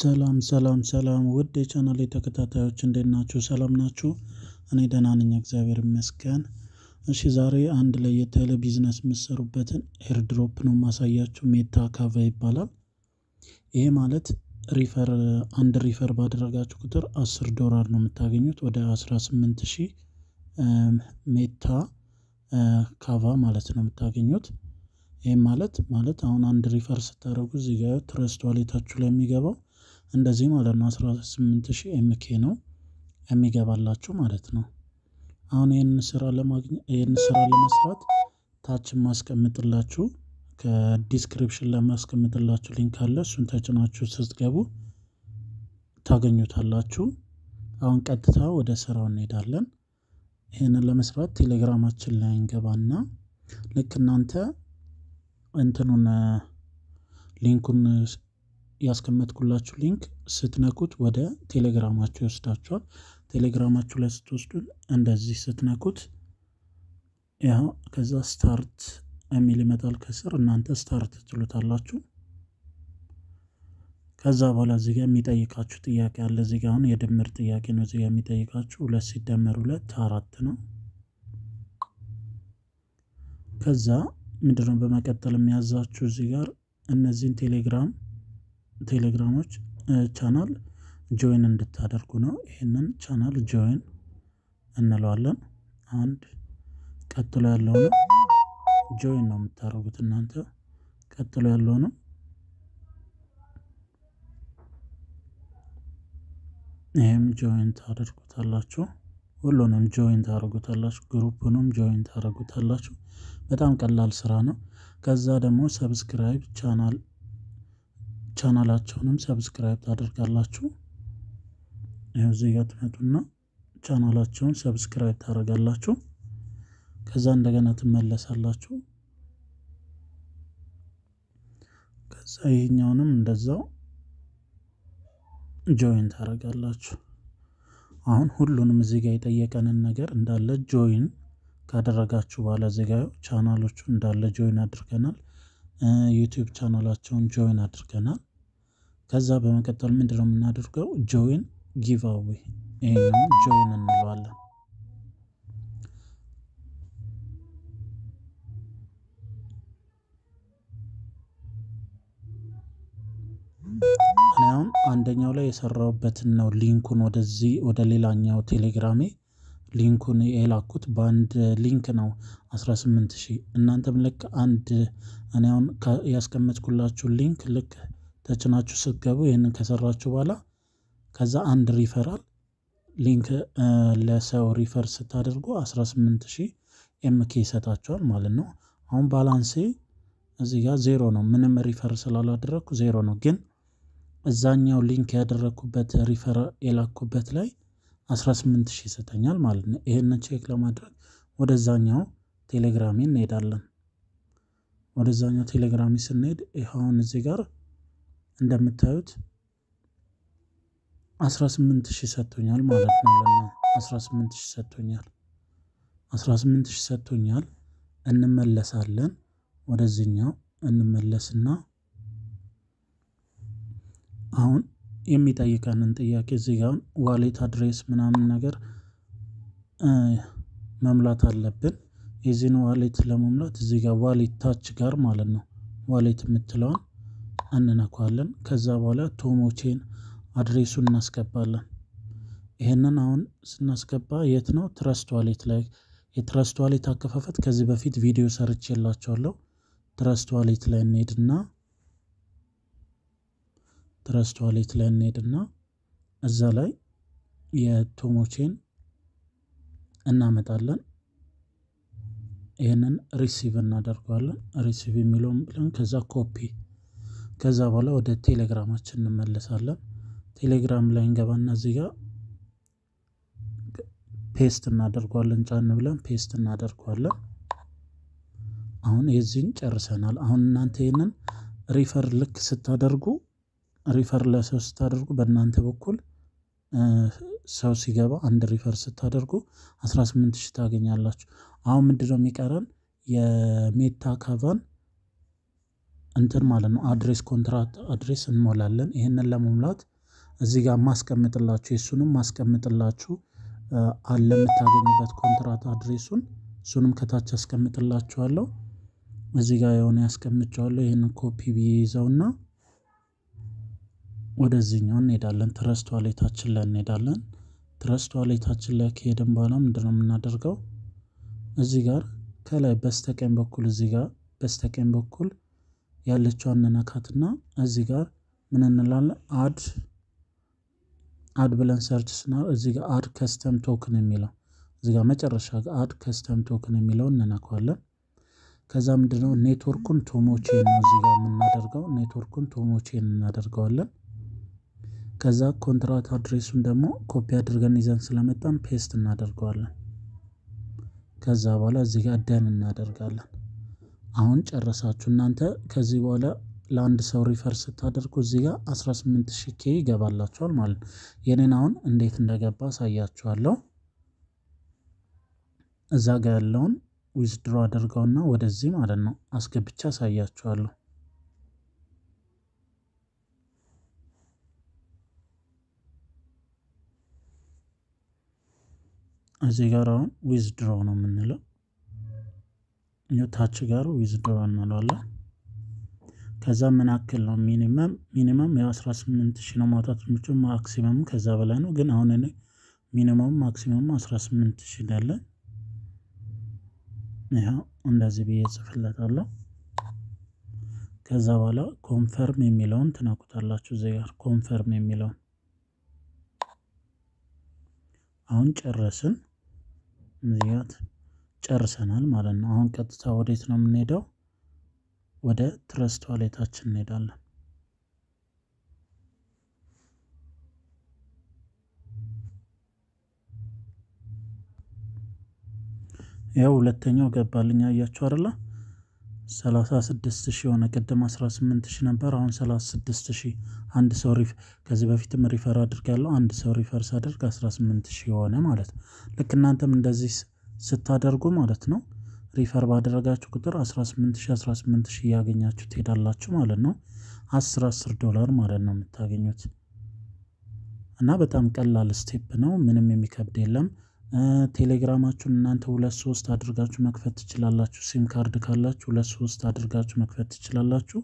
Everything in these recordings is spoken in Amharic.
ሰላም ሰላም ሰላም ውድ የቻናሌ ተከታታዮች እንዴት ናችሁ? ሰላም ናችሁ? እኔ ደህና ነኝ እግዚአብሔር ይመስገን። እሺ ዛሬ አንድ ለየት ያለ ቢዝነስ የምትሰሩበትን ኤርድሮፕ ነው የማሳያችሁ ሜታ ካቫ ይባላል። ይሄ ማለት ሪፈር አንድ ሪፈር ባደረጋችሁ ቁጥር አስር ዶላር ነው የምታገኙት ወደ አስራ ስምንት ሺህ ሜታ ካቫ ማለት ነው የምታገኙት። ይህም ማለት ማለት አሁን አንድ ሪፈር ስታደርጉ እዚህ ጋር ትረስት ዋሌታችሁ ላይ የሚገባው እንደዚህ ማለት ነው አስራ ስምንት ሺህ ኤምኬ ነው የሚገባላችሁ ማለት ነው። አሁን ይህንን ስራ ለማግኘት ይህንን ስራ ለመስራት ታች ማስቀምጥላችሁ ከዲስክሪፕሽን ለማስቀምጥላችሁ ሊንክ አለ እሱን ተጭናችሁ ስትገቡ ታገኙታላችሁ። አሁን ቀጥታ ወደ ስራው እንሄዳለን። ይህንን ለመስራት ቴሌግራማችን ላይ እንገባና ልክ እናንተ እንትኑን ሊንኩን ያስቀመጥኩላችሁ ሊንክ ስትነኩት ወደ ቴሌግራማችሁ ይወስዳችኋል። ቴሌግራማችሁ ላይ ስትወስዱን እንደዚህ ስትነኩት ያው ከዛ ስታርት የሚል ይመጣል ከስር እናንተ ስታርት ትሉታላችሁ። ከዛ በኋላ እዚህ ጋር የሚጠይቃችሁ ጥያቄ አለ። እዚህ ጋር አሁን የድምር ጥያቄ ነው እዚህ ጋር የሚጠይቃችሁ ሁለት ሲደመር ሁለት አራት ነው። ከዛ ምንድነው በመቀጠል የሚያዛችሁ እዚህ ጋር እነዚህን ቴሌግራም ቴሌግራሞች ቻናል ጆይን እንድታደርጉ ነው። ይህንን ቻናል ጆይን እንለዋለን። አንድ ቀጥሎ ያለው ነው ጆይን ነው የምታደርጉት እናንተ ቀጥሎ ያለው ነው ይህም ጆይን ታደርጉታላችሁ። ሁሉንም ጆይን ታደርጉታላችሁ። ግሩፕንም ጆይን ታደርጉታላችሁ። በጣም ቀላል ስራ ነው። ከዛ ደግሞ ሰብስክራይብ ቻናል ቻናላቸውንም ሰብስክራይብ ታደርጋላችሁ። ይኸው እዚህ ጋር ትመጡና ቻናላቸውን ሰብስክራይብ ታደርጋላችሁ። ከዛ እንደገና ትመለሳላችሁ። ከዛ ይሄኛውንም እንደዛው ጆይን ታደርጋላችሁ። አሁን ሁሉንም እዚህ ጋር የጠየቀንን ነገር እንዳለ ጆይን ካደረጋችሁ በኋላ እዚህ ጋር ቻናሎቹ እንዳለ ጆይን አድርገናል። ዩቲዩብ ቻናላቸውን ጆይን አድርገናል። ከዛ በመቀጠል ምንድነው የምናደርገው? ጆይን ጊቫዌ ይሄኛውን ጆይን እንለዋለን። እኔ አሁን አንደኛው ላይ የሰራሁበትን ነው ሊንኩን ወደዚህ ወደ ሌላኛው ቴሌግራሜ ሊንኩን የላኩት በአንድ ሊንክ ነው 18 ሺህ እናንተም ልክ አንድ እኔ አሁን ያስቀመጥኩላችሁ ሊንክ ልክ ተጭናችሁ ስትገቡ ይህንን ከሰራችሁ በኋላ ከዛ አንድ ሪፈራል ሊንክ ለሰው ሪፈር ስታደርጉ 18 ሺህ ኤምኬ ይሰጣችኋል ማለት ነው። አሁን ባላንሴ እዚህ ጋር ዜሮ ነው። ምንም ሪፈር ስላላደረግኩ ዜሮ ነው። ግን እዛኛው ሊንክ ያደረግኩበት ሪፈር የላኩበት ላይ 18 ሺህ ይሰጠኛል ማለት ነው። ይሄንን ቼክ ለማድረግ ወደዛኛው ቴሌግራሜ እንሄዳለን። ወደዛኛው ቴሌግራሜ ስንሄድ ይኸውን እዚህ ጋር እንደምታዩት 18 ሺህ ሰጥቶኛል ማለት ነው። ለና 18 ሺህ ሰጥቶኛል 18 ሺህ ሰጥቶኛል። እንመለሳለን ወደዚህኛው እንመለስና አሁን የሚጠይቀንን ጥያቄ እዚህ ጋር ዋሌት አድሬስ ምናምን ነገር መሙላት አለብን። የዚህን ዋሌት ለመሙላት እዚህ ጋር ዋሌት ታች ጋር ማለት ነው ዋሌት የምትለዋን እንነኳለን። ከዛ በኋላ ቶሞቼን አድሬሱን እናስገባለን። ይሄንን አሁን ስናስገባ የት ነው? ትረስት ዋሌት ላይ የትረስት ዋሌት አከፋፈት ከዚህ በፊት ቪዲዮ ሰርች የላቸዋለሁ። ትረስት ዋሌት ላይ እንሄድና ትረስት ዋሌት ላይ እንሄድና እዛ ላይ የቶሞቼን እናመጣለን። ይህንን ሪሲቭ እናደርገዋለን። ሪሲቭ የሚለውን ብለን ከዛ ኮፒ ከዛ በኋላ ወደ ቴሌግራማችን እንመለሳለን። ቴሌግራም ላይ እንገባና እዚህ ጋር ፔስት እናደርገዋለን። ጫን ብለን ፔስት እናደርገዋለን። አሁን የዚህን ጨርሰናል። አሁን እናንተ ይህንን ሪፈር ልክ ስታደርጉ ሪፈር ለሰው ስታደርጉ በእናንተ በኩል ሰው ሲገባ አንድ ሪፈር ስታደርጉ 18 ሺህ ታገኛላችሁ። አሁን ምንድነው የሚቀረን የሜታ ካቫን እንትን ማለት ነው አድሬስ ኮንትራት አድሬስ እንሞላለን። ይህንን ለመሙላት እዚህ ጋር ማስቀምጥላችሁ የእሱንም ማስቀምጥላችሁ አለ የምታገኙበት ኮንትራት አድሬሱን እሱንም ከታች አስቀምጥላችኋለሁ። እዚህ ጋር የሆነ ያስቀምጨዋለሁ ይህንን ኮፒ ብዬ ይዘውና ወደዚህኛው እንሄዳለን። ትረስት ዋሌታችን ላይ እንሄዳለን። ትረስት ዋሌታችን ላይ ከሄድን በኋላ ምንድነው የምናደርገው? እዚህ ጋር ከላይ በስተቀኝ በኩል እዚህ ጋር በስተቀኝ በኩል ያለችዋን ነካትና እዚህ ጋር ምን እንላለን? አድ አድ ብለን ሰርች ስና እዚህ ጋር አድ ከስተም ቶክን የሚለው እዚህ ጋር መጨረሻ ጋር አድ ከስተም ቶክን የሚለውን እንነካዋለን። ከዛ ምንድነው ኔትወርኩን ቶሞቼን ነው እዚህ ጋር የምናደርገው ኔትወርኩን ቶሞቼን እናደርገዋለን። ከዛ ኮንትራት አድሬሱን ደግሞ ኮፒ አድርገን ይዘን ስለመጣን ፔስት እናደርገዋለን። ከዛ በኋላ እዚህ ጋር ደን እናደርጋለን። አሁን ጨረሳችሁ እናንተ ከዚህ በኋላ ለአንድ ሰው ሪፈር ስታደርጉ እዚህ ጋር 18000 ኬ ይገባላችኋል ማለት ነው። የኔን አሁን እንዴት እንደገባ አሳያችኋለሁ። እዛ ጋር ያለውን ዊዝድሮ አድርገውና ወደዚህ ማለት ነው አስገብቻ አሳያችኋለሁ። እዚህ ጋር አሁን ዊዝድሮ ነው የምንለው ታች ጋር ዊዝድሮ እንለዋለን። ከዛ ምን ያክል ነው ሚኒመም ሚኒመም ያው 18 ሺህ ነው ማውጣት የምችለው ማክሲመሙ ከዛ በላይ ነው። ግን አሁን እኔ ሚኒመሙ ማክሲመሙ 18 ሺህ ያለ ይኸው እንደዚህ ብዬ ጽፍለታለሁ። ከዛ በኋላ ኮንፈርም የሚለውን ትነኩታላችሁ። እዚህ ጋር ኮንፈርም የሚለውን አሁን ጨረስን። እዚህ ጋር ጨርሰናል ማለት ነው። አሁን ቀጥታ ወዴት ነው የምንሄደው? ወደ ትረስት ዋሌታችን እንሄዳለን። ያው ሁለተኛው ገባልኝ አያችሁ አይደለ? 36 ሺህ የሆነ ቅድም 18 ሺህ ነበር። አሁን 36 ሺህ አንድ ሰው ሪፍ ከዚህ በፊትም ሪፈር አድርጋለሁ። አንድ ሰው ሪፈር ሳደርግ 18 ሺህ የሆነ ማለት ነው። ልክ እናንተም እንደዚህ ስታደርጉ ማለት ነው ሪፈር ባደረጋችሁ ቁጥር 18 ሺህ 18 ሺህ እያገኛችሁ ትሄዳላችሁ ማለት ነው። 10 10 ዶላር ማለት ነው የምታገኙት እና በጣም ቀላል ስቴፕ ነው። ምንም የሚከብድ የለም። ቴሌግራማችሁን እናንተ ሁለት ሶስት አድርጋችሁ መክፈት ትችላላችሁ። ሲም ካርድ ካላችሁ ሁለት ሶስት አድርጋችሁ መክፈት ትችላላችሁ።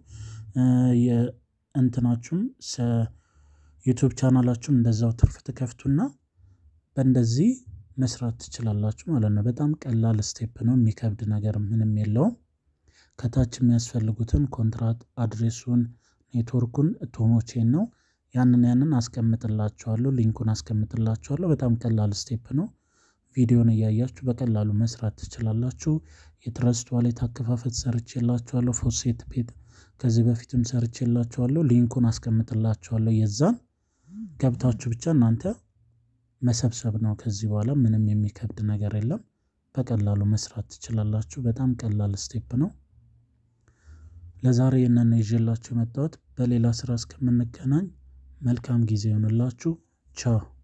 የእንትናችሁም ዩቱብ ቻናላችሁም እንደዛው ትርፍ ትከፍቱና በእንደዚህ መስራት ትችላላችሁ ማለት ነው። በጣም ቀላል ስቴፕ ነው። የሚከብድ ነገር ምንም የለውም። ከታች የሚያስፈልጉትን ኮንትራት አድሬሱን፣ ኔትወርኩን ቶሞቼን ነው ያንን ያንን አስቀምጥላችኋለሁ። ሊንኩን አስቀምጥላችኋለሁ። በጣም ቀላል ስቴፕ ነው። ቪዲዮን እያያችሁ በቀላሉ መስራት ትችላላችሁ። የትረስት ዋሌት አከፋፈት ሰርቼላችኋለሁ። ፎሴት ፔት ከዚህ በፊትም ሰርቼላችኋለሁ። ሊንኩን አስቀምጥላችኋለሁ። የዛን ገብታችሁ ብቻ እናንተ መሰብሰብ ነው። ከዚህ በኋላ ምንም የሚከብድ ነገር የለም። በቀላሉ መስራት ትችላላችሁ። በጣም ቀላል ስቴፕ ነው። ለዛሬ ይህንን ይዤላችሁ የመጣሁት። በሌላ ስራ እስከምንገናኝ መልካም ጊዜ ይሆንላችሁ። ቻው